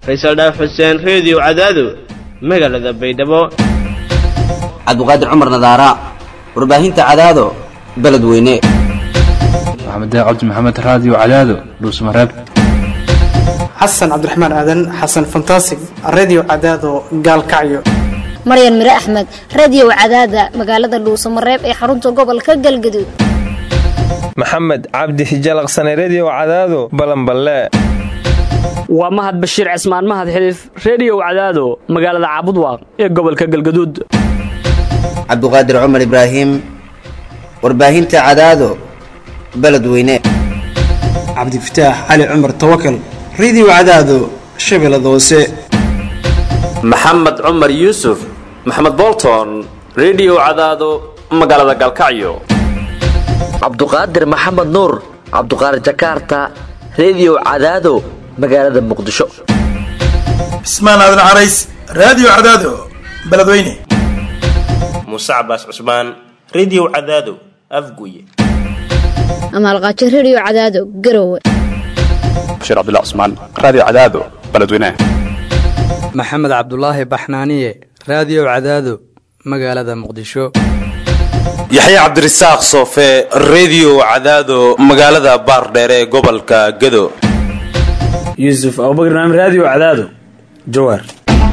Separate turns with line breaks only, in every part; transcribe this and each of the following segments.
faysal dhaaf xuseen reediyo cadaado magaalada baydhabo
cabdiqaadir cumar nadaara warbaahinta cadaado beledweyne
maxamed cabdi maxamed raadiyo cadaado dhuusmareeb
xasan cabdiraxmaan aadan xasan fantasig redio cadaado gaalkacyo
maryan mire axmed radio cadaada magaalada dhuusamareeb ee xarunta gobolka galgaduud
maxamed cabdi hijalaqsane redio cadaado balanballe
waa mahad bashiir cismaan mahad xiliif reediyow cadaado magaalada caabudwaaq ee gobolka galgaduud
cabdiqaadir cumar ibraahim warbaahinta cadaado beledweyne
cabdifataax cali cumar tawakal redio cadaado shabeellada hoose
maxamed cumar yuusuf maxamed bolton redio cadaado magaalada galkacyo
cabduqaadir maxamed nuur cabduqaadir jakaarta redio cadaado magaalada muqdisho
cismaan aadan carays raadiyo cadaado beledweyne
muuse cabaas cusmaan redio cadaado afguye
amaalqaajo redio cadaado garowe
bashiir cabdullah cusmaan raadiyo cadaado beledweyne
maxamed cabdulaahi baxnaaniye raadiyo cadaado magaalada muqdisho
yaxye cabdirasaaq soofe redio cadaado magaalada baardheere ee gobolka gado
yuusuf abubakar naam raadiyo cadaado jawaar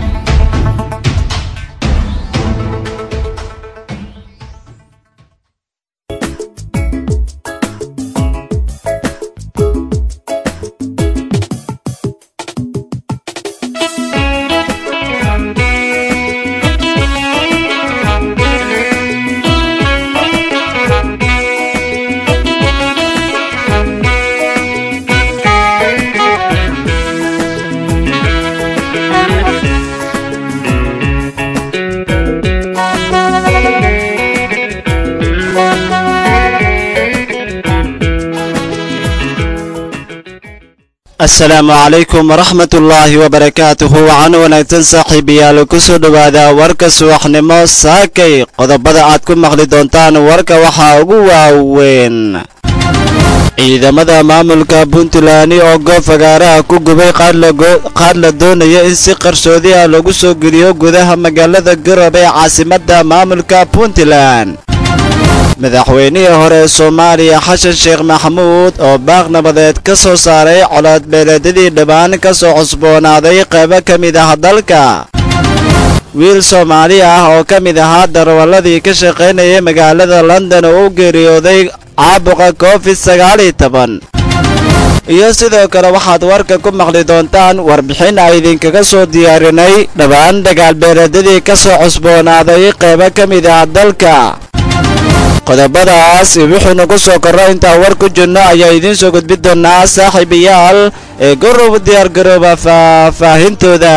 asalaamu calaykum waraxmatullaahi wabarakaatuhu waxaan wanaagsan saaxiibayaal ku soo dhowaada warka subaxnimo saakay qodobada aad ku maqli doontaan warka waxaa ugu waaweyn ciidamada maamulka puntland oo goob fagaaraha ku gubay qaad la doonaya in si qarsoodi ah lagu soo geliyo gudaha magaalada garobe ee caasimadda maamulka puntland madaxweynihii hore ee soomaaliya xasan sheekh maxamuud oo baaq nabadeed ka soo saaray colaadbeeleedyadii dhibaan ka soo cusboonaaday qaybo ka mid ah dalka wiil soomaali ah oo ka mid ahaa darwalladii ka shaqaynayay magaalada london oo u geeriyooday caabuqa covid sagaaliyo toban iyo sidoo kale waxaad warka ku maqli doontaan warbixin ay idinkaga soo diyaarinay dhammaan dagaalbeeleedyadii ka soo cusboonaaday qaybo ka mid ah dalka qodobadaas wuxuuna ku soo korro intaan war ku jirno ayaa idiin soo gudbin doonaa saaxiibayaal ee gorob diyaargarooba faahfaahintooda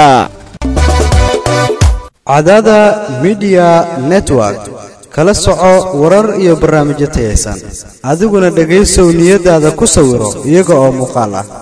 cadaada midiya network kala soco warar iyo barnaamijyo tayaysan adiguna dhegaysow niyadaada ku sawiro iyaga oo muuqaal ah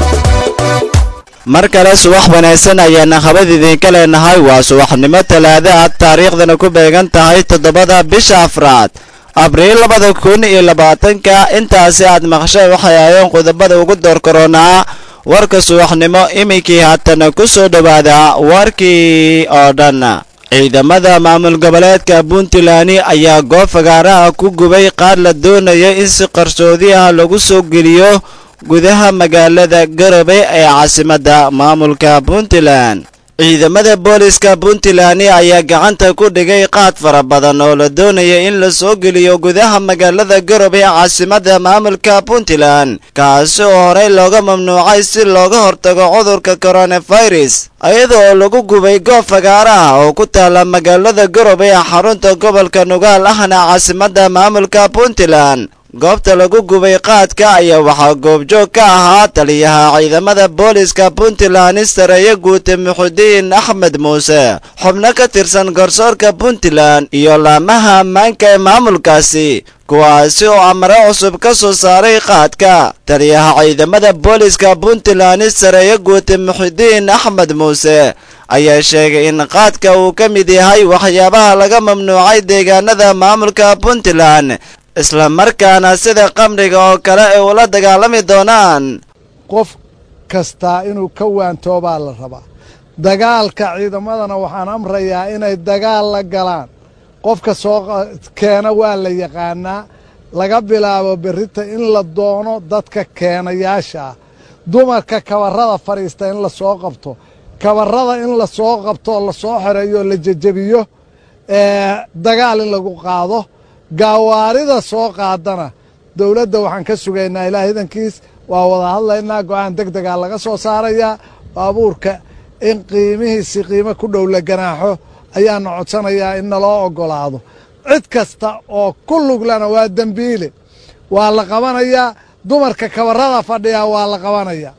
mar kale subax wanaagsan ayaana habad idiinka leenahay waa subaxnimo talaada ah taariikhdana ku beegan tahay toddobada bisha afraad abriil labada kun iyo labaatanka intaasi aad maqshay waxay ahayeen qodobada ugu door koronaa warka subaxnimo iminkii haatana ku soo dhowaada warkii oo dhan ciidamada maamul goboleedka puntland ayaa goob fagaaraha ku gubay qaar la doonaya in si qarsoodi ah lagu soo geliyo gudaha magaalada garobe ee caasimadda maamulka puntland ciidamada booliska puntland ayaa gacanta ku dhigay qaad fara badan oo la doonaya in la soo geliyo gudaha magaalada garobe ee caasimadda maamulka puntland kaasi oo horey looga mamnuucay si looga hortago cudurka coronavirus iyadoo lagu gubay goob fagaaraha oo ku taala magaalada garobe ee xarunta gobolka nugaal ahna caasimadda maamulka puntland goobta lagu gubay qaadka ayaa waxaa goobjoog ka ahaa taliyaha ciidamada booliska puntland sareeye guute muxudiin axmed muuse xubno ka tirsan garsoorka puntland iyo laamaha ammaanka ee maamulkaasi kuwaasi oo amare cusub ka soo saaray qaadka taliyaha ciidamada booliska puntland sareeye guute muxudiin axmed muuse ayaa sheegay in qaadka uu ka mid yahay waxyaabaha laga mamnuucay deegaanada maamulka puntland isla markaana sida qamriga oo kale ay ula dagaalami doonaan
qof kastaa inuu ka waantoobaa la rabaa dagaalka ciidamadana waxaan amrayaa inay dagaal la galaan qofka soo keena waa la yaqaanaa laga bilaabo berrita in la doono dadka keenayaasha ah dumarka kabarrada fadhiista in la soo qabto kabarrada in la soo qabto oo la soo xoreeyo oo la jejebiyo dagaal in lagu qaado gaawaarida soo qaadana dowladda waxaan ka sugaynaa ilaa hidankiis waa wada hadlaynaa go-aan deg degaa laga soo saarayaa baabuurka in qiimihiisi qiimo ku dhow la ganaaxo ayaana codsanayaa in naloo oggolaado cid kasta oo ku luglana waa dembiile waa la qabanayaa dumarka kabarrada fadhiyaa waa la qabanayaa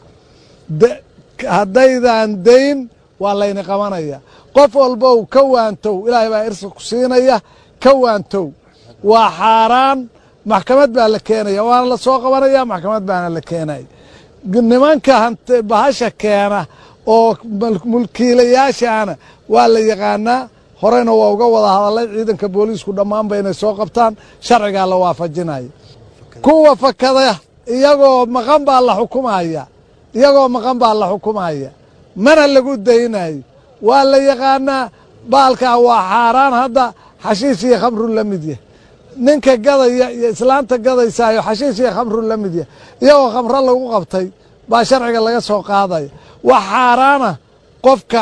haddaydan dayn waa layni qabanayaa qof walbow ka waantow ilaahay baa irsi ku siinaya ka waantow waa xaaraan maxkamad baa la keenaya waana la soo qabanaya maxkamad baana la keenaya nimanka bahasha keena oo mulkiilayaashaana waa la yaqaanaa horeyna waa uga wada hadalay ciidanka booliisku dhammaanba inay soo qabtaan sharcigaa la waafajinaya kuwa fakada iyagoo maqan baa la xukumaya iyagoo maqan baa la xukumaya mana lagu daynayo waa la yaqaanaa baalkaa waa xaaraan hadda xashiish iyo khamru la mid yah ninka gadaya iyo islaanta gadaysaayo xashiish iyo khamru la mid yah iyagoo khamro lagu qabtay baa sharciga laga soo qaadaya wax xaaraana qofka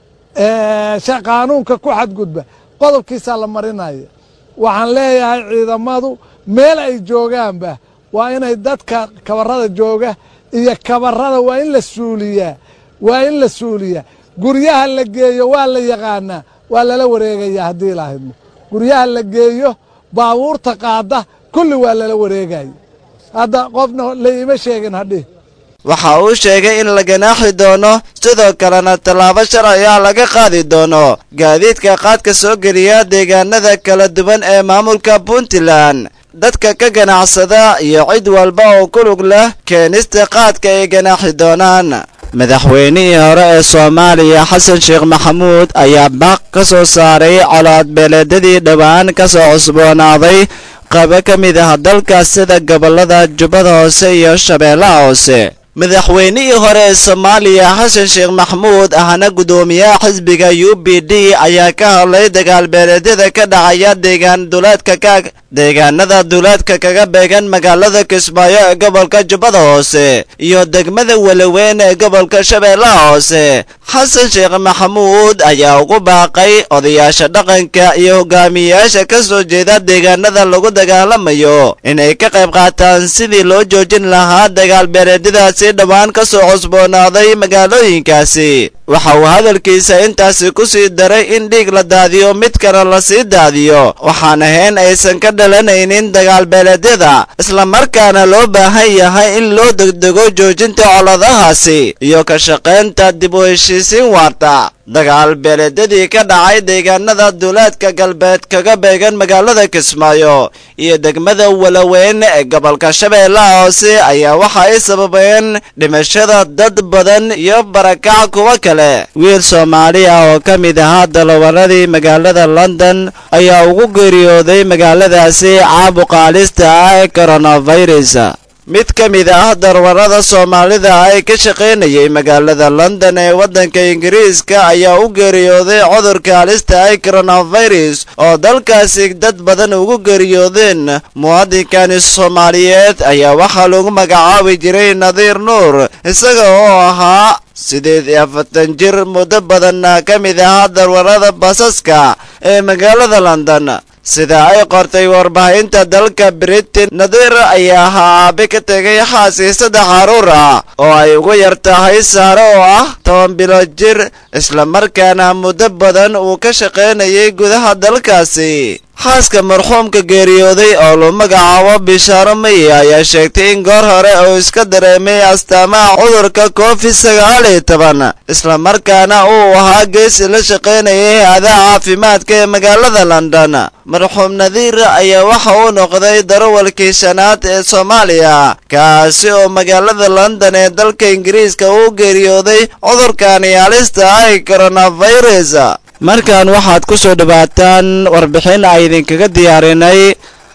qaanuunka ku xadgudba qodobkiisaa la marinaya waxaan leeyahay ciidamadu meel ay joogaanba waa inay dadka kabarada jooga iyo kabarada waa in la suuliyaa waa in la suuliyaa guryaha la geeyo waa la yaqaanaa waa lala wareegayaa haddii lahidmo guryaha la geeyo baabuurta qaada kulli waa lala wareegaya hadda qofna la iima sheegin hadhih
waxa uu sheegay in la ganaaxi doono sidoo kalena tallaabo sharciga laga qaadi doono gaadiidka qaadka soo geliya deegaanada kala duwan ee maamulka puntland dadka ka ganacsada iyo cid walba oo ku lug leh keenista qaadka ay ganaaxi doonaan madaxweynihii hore ee soomaaliya xasan sheekh maxamuud ayaa baaq ka soo saaray colaad beeleedyadii dhowaan ka soo cusboonaaday qaybo ka mid ah dalka sida gobollada jubbada hoose iyo shabeellaha hoose madaxweynihii hore ee soomaaliya xasan sheekh maxamuud ahna guddoomiyaha xisbiga u b d ayaa ka hadlay dagaalbeeleedyada ka dhacaya deegaan duleedka ka deegaanada duleedka kaga beegan magaalada kismaayo ee gobolka jubbada hoose iyo degmada welaweyn ee gobolka shabeellaha hoose xasan sheekh maxamuud ayaa ugu baaqay odayaasha dhaqanka iyo hogaamiyeyaasha ka soo jeeda deegaanada lagu dagaalamayo inay ka qayb qaataan sidii loo joojin lahaa dagaalbeeleedyadaasi dhowaan ka soo cusboonaaday magaalooyinkaasi waxa uu hadalkiisa intaasi ku sii daray in dhiig la daadiyo mid kale la sii daadiyo waxaan ahayn aysan ka dhalanaynin dagaalbeeleedyada islamarkaana loo baahan yahay in loo degdego joojinta coladahaasi iyo ka shaqaynta dib u heshiisiin waarta dagaal beeleedyadii ka dhacay deegaanada duulaadka galbeed kaga beegan magaalada kismaayo iyo degmada walaweyn ee gobolka shabeellaha hoose ayaa waxa ay sababeen dhimashada dad badan iyo barakac kuwa kale wiil soomaali ah oo ka mid ahaa dalawaradii magaalada london ayaa ugu geeriyooday magaaladaasi caabuqa halista ah ee coronavirus mid ka mid ah darwarada soomaalida ah ee ka shaqaynayay magaalada london ee waddanka ingiriiska ayaa u geeriyooday cudurka halista ay coronavirus oo dalkaasi dad badan ugu geeriyoodeen muwaadinkani soomaaliyeed ayaa waxaa lagu magacaabi jiray nadiir nuur isaga oo ahaa sideed iyo afartan jir muddo badanna ka mid ahaa darwarada basaska ee magaalada london sida ay qortay warbaahinta dalka britain nadiir ayaa ahaa aabe ka tegay xaasii saddex caruur ah oo ay ugu yar tahay saare oo ah toban bilood jir islamarkaana muddo badan uu ka shaqaynayay gudaha dalkaasi xaaska marxuumka geeriyooday oo lu magacaabo bishaaro mayi ayaa sheegtay in goor hore uu iska dareemay astaamaha cudurka covid sagaal iyo toban islamarkaana uu ahaa geesi la shaqaynayay hay-adaha caafimaadka ee magaalada london marxuum nadiir ayaa waxa uu noqday darawalkii shanaad ee soomaaliya kaasi oo magaalada london ee dalka ingiriiska uu geeriyooday cudurkani halista ay coronavirus markan waxaad ku soo dhowaataan warbixin ay idinkaga diyaarinay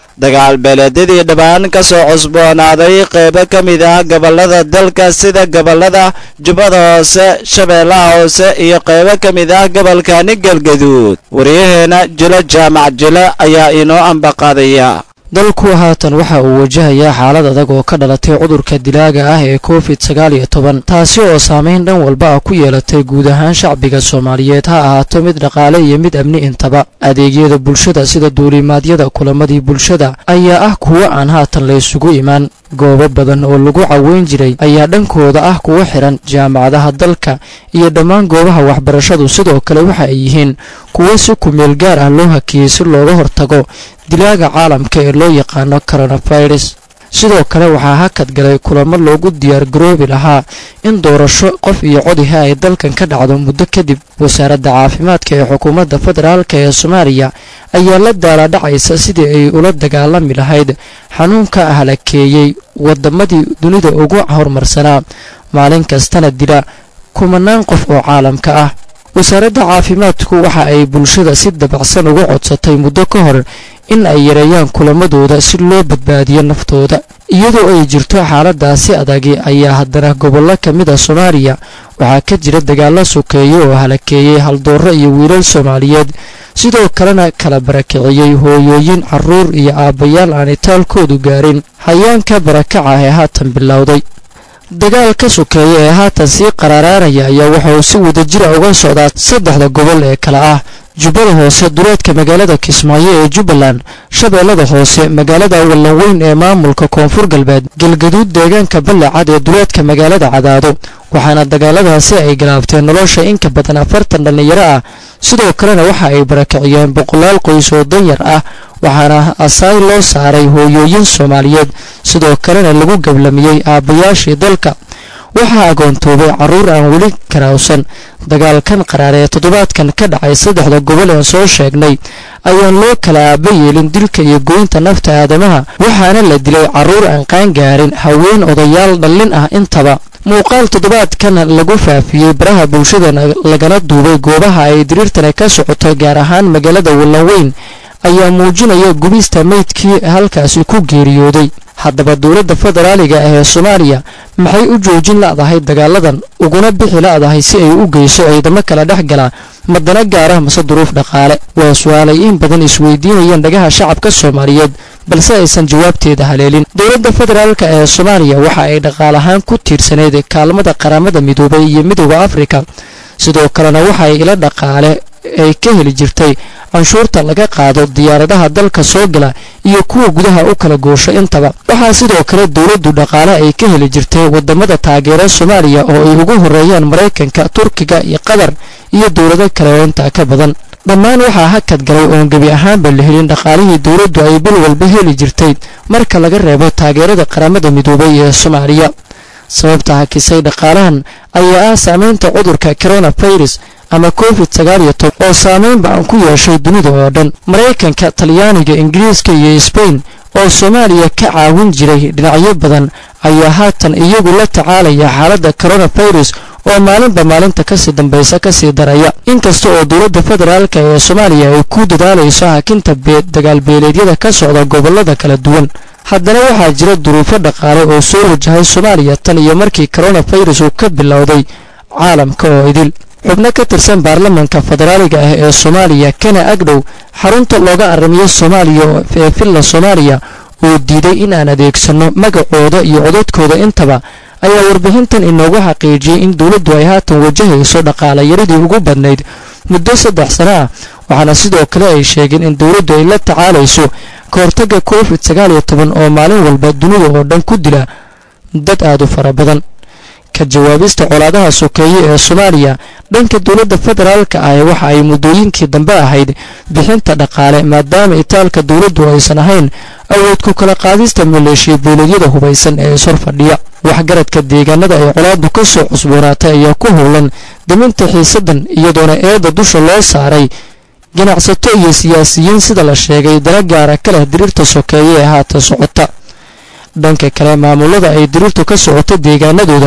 dagaal beeleedyadii dhammaan ka soo cusboonaaday qeybo ka mid ah gobollada dalka sida gobollada jubbada hoose shabeellaha hoose iyo qeybo ka mid ah gobolkani galgaduud waryaheena jilo jaamac jilo ayaa inoo ambaqaadaya
dalku haatan waxa uu wajahayaa xaalad adag oo ka dhalatay cudurka dilaaga ah ee covid sagaal iyo toban taasi oo saameyn dhan walba ah ku yeelatay guud ahaan shacbiga soomaaliyeed ha ahaato mid dhaqaale iyo mid amni intaba adeegyada bulshada sida duulimaadyada kulamadii bulshada ayaa ah kuwo aan haatan la isugu imaan goobo badan oo lagu caweyn jiray ayaa dhankooda ah kuwa xiran jaamacadaha dalka iyo dhammaan goobaha waxbarashadu sidoo kale waxa ay yihiin kuwo si kumeel gaar ah loo hakiyey si looga hortago dilaaga caalamka ee loo yaqaano coronavirus sidoo kale waxaa hakad galay kulamo loogu diyaar garoobi lahaa in doorasho qof iyo codiha ay dalkan ka dhacdo muddo kadib wasaaradda caafimaadka ee xukuumadda federaalk ee soomaaliya ayaa la daaladhacaysa sidii ay ula dagaalami lahayd xanuunka halakeeyey wadamadii dunida ugu horumarsanaa maalin kastana dila kumanaan qof oo caalamka ah wasaaradda caafimaadku waxa ay bulshada si dabacsan uga codsatay muddo ka hor in ay yareeyaan kulamadooda si loo badbaadiyo naftooda iyadoo ay jirto xaaladaasi adagi ayaa haddana gobollo ka mid a soomaaliya waxaa ka jira dagaalo sokeeye oo halakeeyey haldoorro iyo wiilal soomaaliyeed sidoo kalena kala barakiciyey hooyooyin carruur iyo aabbayaal aan itaalkoodu gaarin hayaanka barakaca ee haatan bilowday dagaal ka sokeeya ee haatan sii qaraaraanaya ayaa waxa uu si wadajira uga socdaa saddexda gobol ee kale ah jubbada hoose duleedka magaalada kismaayo ee jubbaland shabeellada hoose magaalada wallanweyn ee maamulka koonfur galbeed galgaduud deegaanka ballecad ee duleedka magaalada cadaado waxaana dagaaladaasi ay galaabteen nolosha inka badan afartan dhallinyaro ah sidoo kalena waxa ay barakiciyeen boqolaal qoys oo danyar ah waxaana asaay loo saaray hooyooyin soomaaliyeed sidoo kalena lagu gablamiyey aabbayaashii dalka waxaa agoontoobay carruur aan weli karaawsan dagaalkan qaraar ee toddobaadkan ka dhacay saddexda gobol ee soo sheegnay ayaan loo kala aaba yeelin dilka iyo goynta nafta aadamaha waxaana la dilay carruur aan qaangaarin haween odayaal dhallin ah intaba muuqaal toddobaadkan lagu faafiyey baraha bulshada lagana duubay goobaha ay diriirtani ka socoto gaar ahaan magaalada wallanweyn ayaa muujinaya gubista meydkii halkaasi ku geeriyooday haddaba dowladda federaaliga ah ee soomaaliya maxay u joojin la'dahay dagaaladan uguna bixi la'dahay si ay u geyso ciidamo kala dhex gala madana gaara mase duruuf dhaqaale waa su-aalay in badan isweydiinayeen dhagaha shacabka soomaaliyeed balse aysan jawaabteeda haleelin dowladda federaalk ee soomaaliya waxa ay dhaqaalahaan ku tiirsaneyd kaalmada qaramada midoobay iyo midooda afrika sidoo kalena waxa ay ila dhaqaale ay ka heli jirtay canshuurta laga qaado diyaaradaha dalka soo gala iyo kuwa gudaha u kala goosho intaba waxaa sidoo kale dowladdu dhaqaale ay ka heli jirtay wadamada taageera soomaaliya oo ay ugu horeeyaan maraykanka turkiga iyo qatar iyo dowlado kale oo intaa ka badan dhammaan waxaa hakad galay oon gebi ahaanba la helin dhaqaalihii dowladdu ay bil walba heli jirtay marka laga reebo taageerada qaramada midoobay ee soomaaliya sababta hakisay dhaqaalahan ayaa ah saameynta cudurka coronavirus ama covid sagaal iyo toban oo saameyn ba-an ku yeeshay dunida oo dhan maraykanka talyaaniga ingiriiska iyo sbain oo soomaaliya ka caawin jiray dhinacyo badan ayaa haatan iyagu la tacaalaya xaaladda coronavirus oo maalinba maalinta kasii dambaysa kasii daraya inkasta oo dowladda federaalk ee soomaaliya ay ku dadaalayso hakinta dagaalbeeleedyada ka socda gobolada kala duwan haddana waxaa jira duruufo dhaqaale oo soo wajahay soomaaliya tan iyo markii coronavirus uu ka bilowday caalamka oo idil xubno ka tirsan baarlamanka federaaliga ah ee soomaaliya kana agdhow xarunta looga arrimiyo soomaaliya ee villa soomaaliya oo diiday in aan adeegsanno magacooda iyo codadkooda intaba ayaa warbixintan inoogu xaqiijiyey in dowladdu ay haatan wajahayso dhaqaalayaradii ugu badnayd muddo saddex sano ah waxaana sidoo kale ay sheegeen in dowladdu ay la tacaalayso ka hortagga covid sagaal iyo toban oo maalin walba dunida oo dhan ku dila dad aad u fara badan ka jawaabista colaadaha sokeeye ee soomaaliya dhanka dowladda federaalka ah waxa ay muddooyinkii dambe ahayd bixinta dhaqaale maadaama itaalka dowladdu aysan ahayn awood ku kala qaadista maleeshiya beeleedyada hubaysan ee ishor fadhiya waxgaradka deegaanada ay colaadu ka soo cusboonaatay ayaa ku howlan daminta xiisadan iyadoona eedda dusha loo saaray ganacsato iyo siyaasiyiin sida la sheegay dana gaara ka leh diriirta sokeeye ee haatan socota dhanka kale maamulada ay diriirtu ka socoto deegaanadooda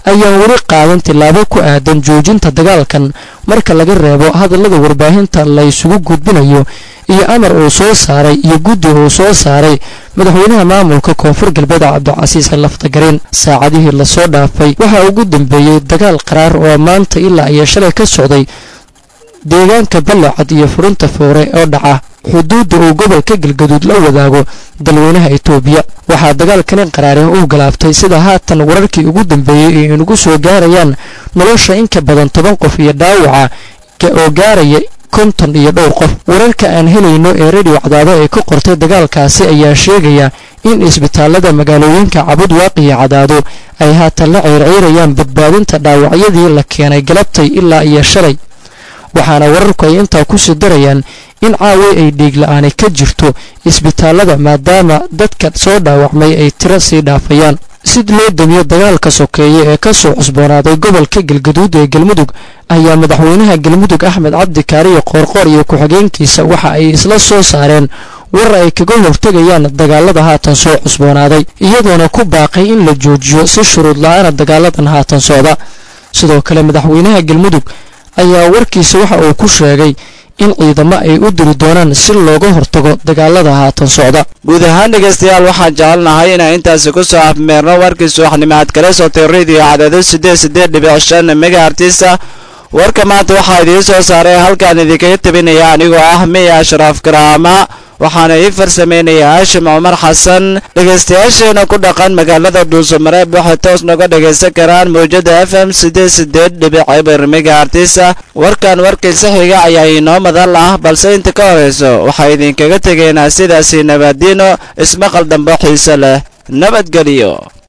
ayaan weli qaadan tillaabo ku aadan joojinta dagaalkan marka laga reebo hadallada warbaahinta la isugu gudbinayo iyo amar uu soo saaray iyo guddi uu soo saaray madaxweynaha maamulka koonfur galbeed cabdicasiis laftagareen saacadihii lasoo dhaafay waxaa ugu dambeeyey dagaal qaraar oo maanta ilaa iyo shalay ka socday deegaanka ballacad iyo furinta foore oo dhaca xuduudda uu gobolka galgaduud la wadaago dalweynaha itoobiya waxaa dagaalkani qaraare uu galaabtay sida haatan wararkii ugu dambeeyey ay inagu soo gaarayaan nolosha in ka badan toban qof iyo dhaawaca oo gaaraya konton iyo dhowr qof wararka aan helayno ee radio cadaado ee ka qortay dagaalkaasi ayaa sheegaya in isbitaalada magaalooyinka cabudwaaq iyo cadaado ay haatan la ceyrceyrayaan badbaadinta dhaawacyadii la keenay galabtay ilaa iyo shalay waxaana wararku ay intaa kusii darayaan in caaway ay dhiigla'aani ka jirto isbitaalada maadaama dadka soo dhaawacmay ay tiro sii dhaafayaan sid loo damiyo dagaalka sokeeye ee ka soo cusboonaaday gobolka galgaduud ee galmudug ayaa madaxweynaha galmudug axmed cabdi kaariyo qoorqoor iyo ku-xigeenkiisa waxa ay isla soo saareen war ay kaga hortegayaan dagaalada haatan soo cusboonaaday iyadoona ku baaqay in la joojiyo si shuruud la-aana dagaaladan haatan socda sidoo kale madaxweynaha galmudug ayaa warkiisa waxa uu ku sheegay in ciidamo ay u diri doonaan si looga hortago dagaalada haatan socda
guud ahaan dhegaystayaal waxaan jecelnahay inaan intaasi ku soo afmeerno warkii subaxnimaad kala sotay radio cadaado siddeed siddeed dhibic shan megaartisa warka maanta waxaa idiin soo saaray halkaan idinkaga tabinaya anigoo ah miya ashraaf karaama waxaana ii farsameynaya haashim cumar xasan dhegaystayaasheena ku dhaqan magaalada dhuusamareeb waxay toos noga dhagaysan karaan mawjada f m siddeed siddeed dhibic eber megaartisa warkan warkiisa xiga ayaa inoo madal ah balse inta ka horayso waxaa idinkaga tegaynaa sidaasi nabadiino ismaqal dambo xiise leh nabadgelyo